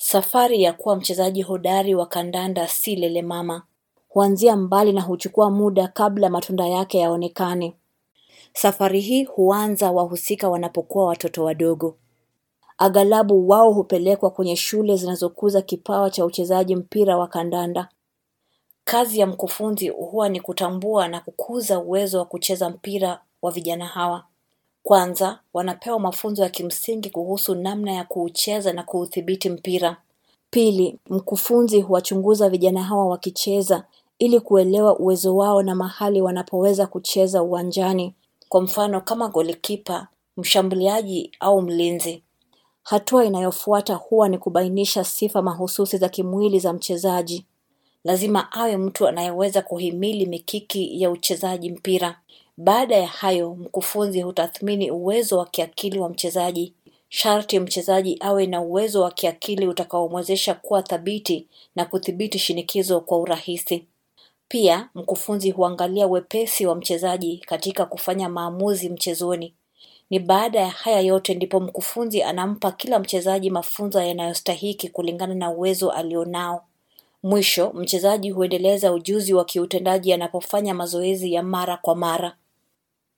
Safari ya kuwa mchezaji hodari wa kandanda si lelemama. Huanzia mbali na huchukua muda kabla matunda yake yaonekane. Safari hii huanza wahusika wanapokuwa watoto wadogo. Aghalabu wao hupelekwa kwenye shule zinazokuza kipawa cha uchezaji mpira wa kandanda. Kazi ya mkufunzi huwa ni kutambua na kukuza uwezo wa kucheza mpira wa vijana hawa. Kwanza, wanapewa mafunzo ya kimsingi kuhusu namna ya kuucheza na kuudhibiti mpira. Pili, mkufunzi huwachunguza vijana hawa wakicheza ili kuelewa uwezo wao na mahali wanapoweza kucheza uwanjani. Kwa mfano kama golikipa, mshambuliaji au mlinzi. Hatua inayofuata huwa ni kubainisha sifa mahususi za kimwili za mchezaji. Lazima awe mtu anayeweza kuhimili mikiki ya uchezaji mpira. Baada ya hayo, mkufunzi hutathmini uwezo wa kiakili wa mchezaji. Sharti mchezaji awe na uwezo wa kiakili utakaomwezesha kuwa thabiti na kudhibiti shinikizo kwa urahisi. Pia, mkufunzi huangalia wepesi wa mchezaji katika kufanya maamuzi mchezoni. Ni baada ya haya yote ndipo mkufunzi anampa kila mchezaji mafunzo yanayostahiki kulingana na uwezo alionao. Mwisho, mchezaji huendeleza ujuzi wa kiutendaji anapofanya mazoezi ya mara kwa mara.